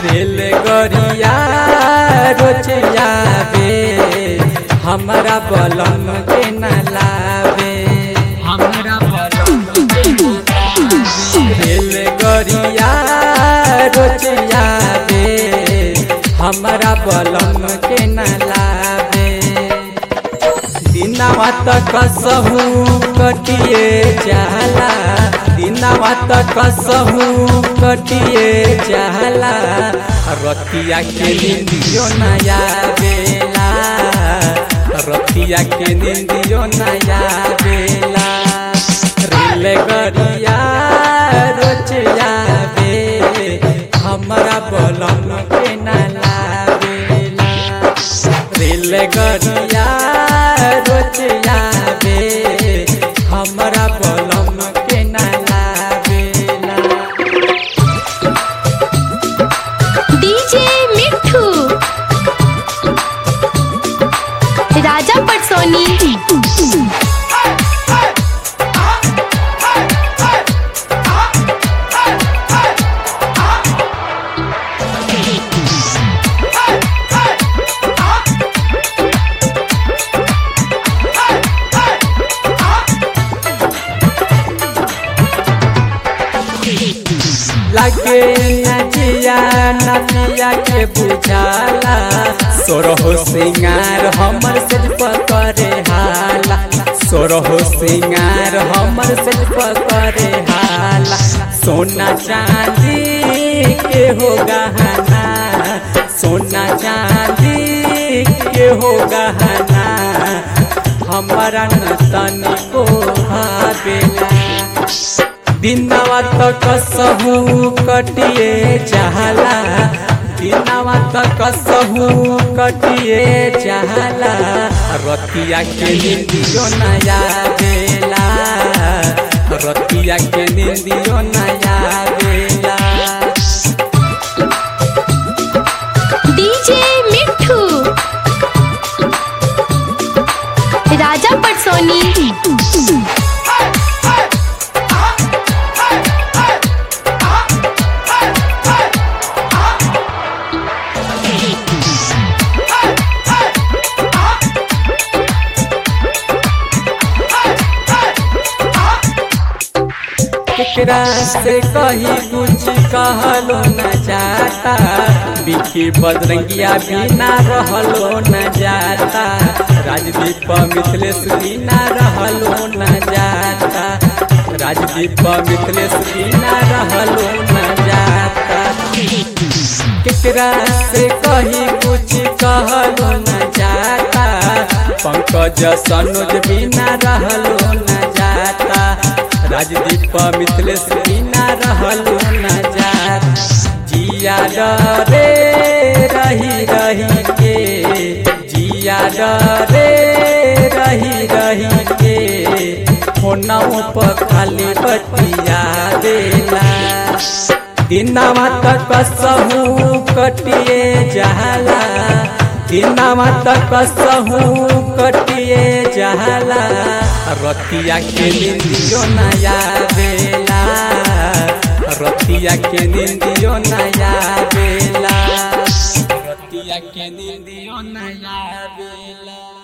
Rail गरिया रोचिया बे हमरा बलम के न लावे हमरा बलम के न लावे। रेल गरिया रोचिया बे हमरा बलम के न लावे दिनावा तक कसहू कटिए जाला दिनावा तक कसहू कटिए जाला रतिया के निंदियो नया बेला रतिया के निंदियो नया बेला रेल गरिया रोचिया बे हमरा बलम के न लावेला रेल गरिया रोचिया बे हमरा बलम के न लावेला डीजे मिठू राजा पटसोनी लगे नचिया नचिया के बुझाला सोरहो सिंगार हमर से पकड़े हाला सोरहो सिंगार हमर से पकड़े हाला सोना चांदी के हो गहना सोना चांदी के हो गहना हमारा न तनिको भावेला दिनवा तक कसहू कटिए चाहला दिनवा तक कसहू कटिए चाहला रतिया के निंदियो नया बेला रतिया के निंदियो नया बेला डीजे मिठू राजा पटसोनी केकरा से कही कुछ कहलो न जाता बिखी बजरंगिया बिना रहलो न जाता राजदीप मिथिलेश बिना रहलो न जाता राजदीप मिथिलेश बिना रहलो न जाता केकरा से कही कुछ कहलो न जाता पंकज सनोज बिना रहलो न जाता राजदीप मिथिलेश बिना रहलो न जाता जिया डरे रही रही के जिया डरे रही रही के फोनों पर खाली बतिया देला दिनवा तक कसहू कटिए जाला दिनवा तक कसहू कटिए जाला रतिया के निंदियो नया बेला रतिया के निंदियो नया बेला रतिया के निंदियो नया बेला